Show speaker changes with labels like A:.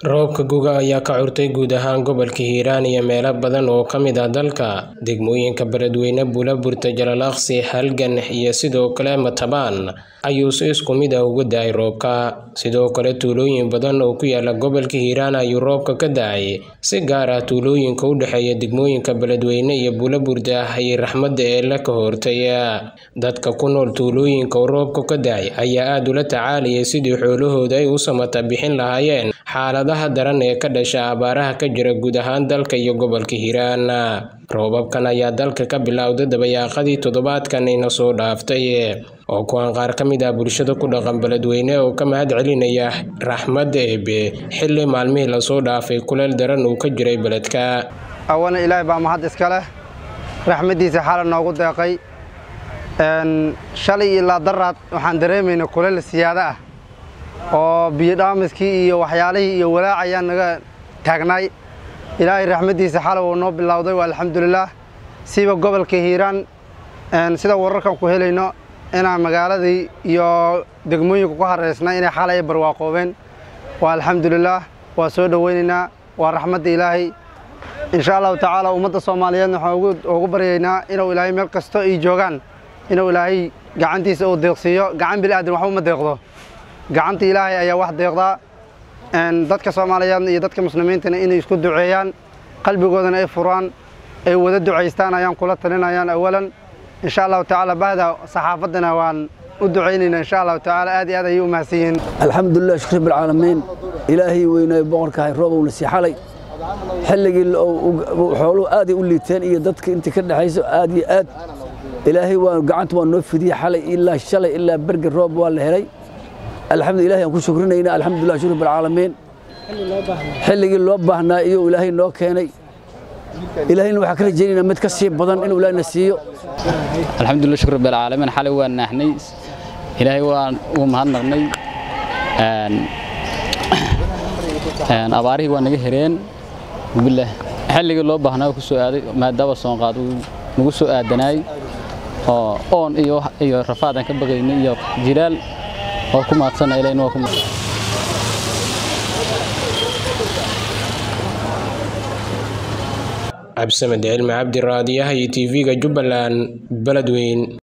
A: Roobka guga ayaa ka curtay guud ahaan gobolka Hiiraan iyo meelo badan oo ka mid ah dalka. Degmooyinka Beledweyne, Buulaburta, Jalaaqsi, Halgan iyo sidoo kale Matabaan ayuu si isku mid ah uga da'ay roobka. Sidoo kale tuulooyin badan oo ku yaala gobolka Hiiraan ayuu roobka ka da'ay, si gaar ah tuulooyinka u dhexeeya degmooyinka Beledweyne iyo Buulaburta ayay raxmadda Eele ka hortay. Dadka ku nool tuulooyinka uu roobku ka da'ay ayaa aad ula tacaalayay sidii xoolahooda ay u samata bixin lahaayeen xaaladaha daran ee ka dhasha abaaraha ka jira guud ahaan dalka iyo gobolka Hiiraan. Roobabkan ayaa dalka ka bilowday dabayaaqadii toddobaadkan ina soo dhaaftay, oo kuwan qaar ka mid ah bulshada ku dhaqan Beledweyne oo ka mahad celinaya raxmadda Eebbe xilli maalmihii la soo dhaafay kuleyl daran uu ka jiray beledka.
B: awana ilaahay baa mahad iska leh raxmaddiisa xala noogu deeqay shalay ilaa daraad waxaan dareemaynay kuleyl siyaado ah oo biyo dhaamiskii iyo waxyaalihii iyo walaac ayaa naga taagnaay ilaahay raxmaddiisa xala wuu noo bilowday waa alxamdulilaah siiba gobolka hiiraan sida wararkan ku helayno inaan magaaladii iyo degmooyinka ku hareysnay inay xalay ay barwaaqoobeen waa alxamdulilaah waa soo dhoweynaynaa waa raxmadda ilaahay insha allahu tacaala ummadda soomaaliyeedna waxaan ugu baryaynaa inuu ilaahay meel kasto ay joogaan inuu ilaahay gacantiisa uu deeqsiiyo gacan bilaadan waxba uma deeqdo gacanta ilaahay ayaa wax deeqdaa dadka soomaaliyeedna iyo dadka muslimiintana inay isku duceeyaan qalbigoodana ay furaan ay wada ducaystaan ayaan kula talinayaan awalan insha allahu tacaala bahda saxaafaddana waan u ducaynaynaa insha allahu tacaala aad iyo aad ayay u mahadsan yihiin
C: alxamdulilah shukr bilcaalamiin ilaahay weynaayo boqorkahay roobowna sii xalay xilligii xooluhu aaday u liiteen iyo dadka intii ka dhexayso aad iyo aad ilaahay waa gacanta waa noo fidiyey xalay ilaa shalay ilaa berge roob waa la helay alxamdu ilahay aan ku shukrinaynaa alxamdulilah shukr bilcaalamiin xilligii loo baahnaa iyuu ilaahay noo keenay ilaahayna waxaan ka rajaynaynaa mid ka sii badan inuu ilaahayna siiyo
D: alxamdulilah shukr bilcaalamiin xalay waan naaxnay ilaahay waan ugu mahadnaqnay abaarihii waa naga hereen bilah xilligii loo baahnaa ku soo aaday maadaama soonqaad uu nagu soo aadanaay oo oon iyo iyo rafaadaan ka baqaynay iyo jilaal waa ku maadsana ilaahna waa ku
A: cabdisamed cilmi cabdi raadiyaha iyo tv-ga jubbaland beledweyn